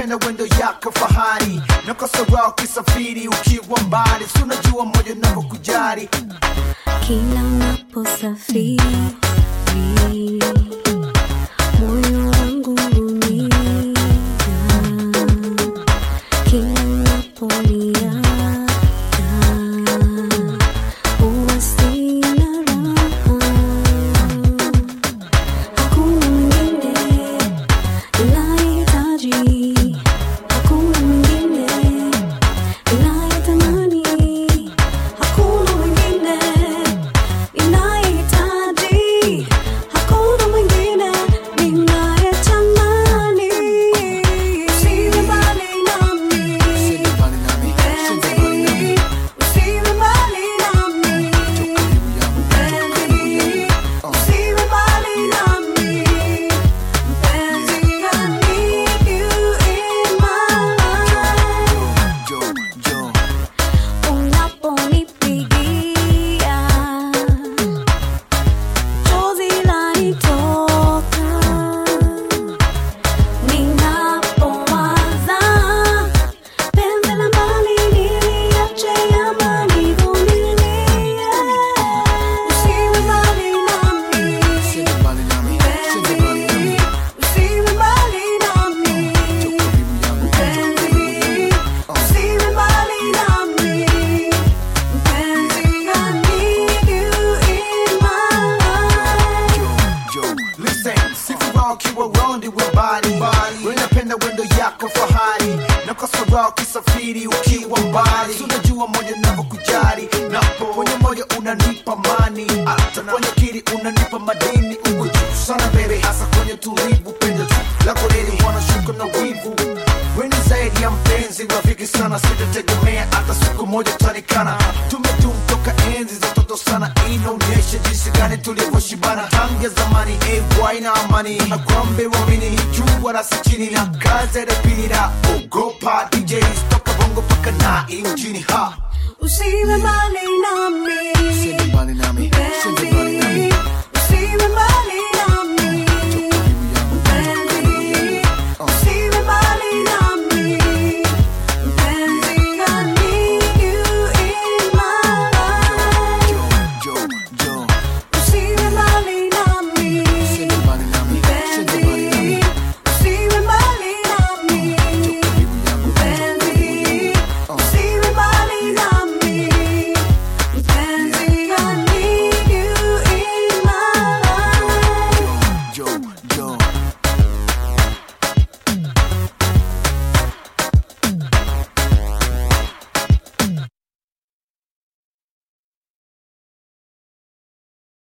napenda wendo yako fahari nakosora ukisafiri ukiwa mbali si unajua moja navyokujari Kila unaposafiri moyo wangu huumia. Kila unaponiaga huwa sina raha. Hakuna mwingine ninayehitaji, hakuna mwingine ninayetamani, hakuna mwingine ninayehitaji, hakuna mwingine ninayetamani. Usiwe mbali nami, mpenzi, usiwe mbali nami, mpenzi, usiwe mbali nami, mpenzi, I need you in my life. jo jo Unaponipigia chozi lanitoka, ninapowaza penzi la mbali niliache ama nivumilie. Usiwe mbali nami, Sende mbali nami sende mbali nami usiwe mbali nami, karibu yangu usiwe mbali nami. Mpenzi, I need you in my life. jo listen sifuraha ukiwa rondi wa bali wenapenda wendo yako fahari nakosora ukisafiri ukiwa mbali Si unajua moja navyokujari napo kwenye moyo unanipa mani hata kwenye kiri unanipa madini uko juu sana bebe hasa kwenye tulivu pendo tu lako lili wanashuka na wivu weni zaidi ya mpenzi rafiki sana sitategemea hata siku moja tanikana tumetum toka enzi za toto sana inaonyesha jinsi gani tulivyoshibana tangia zamani ay na amani akwambe wamini ni juu wala si chini na kazi ya pili na ogopa DJs toka bongo paka na mjini ha Usiwe mbali nami, Sende mbali nami, sende mbali nami. mpenzi, usiwe mbali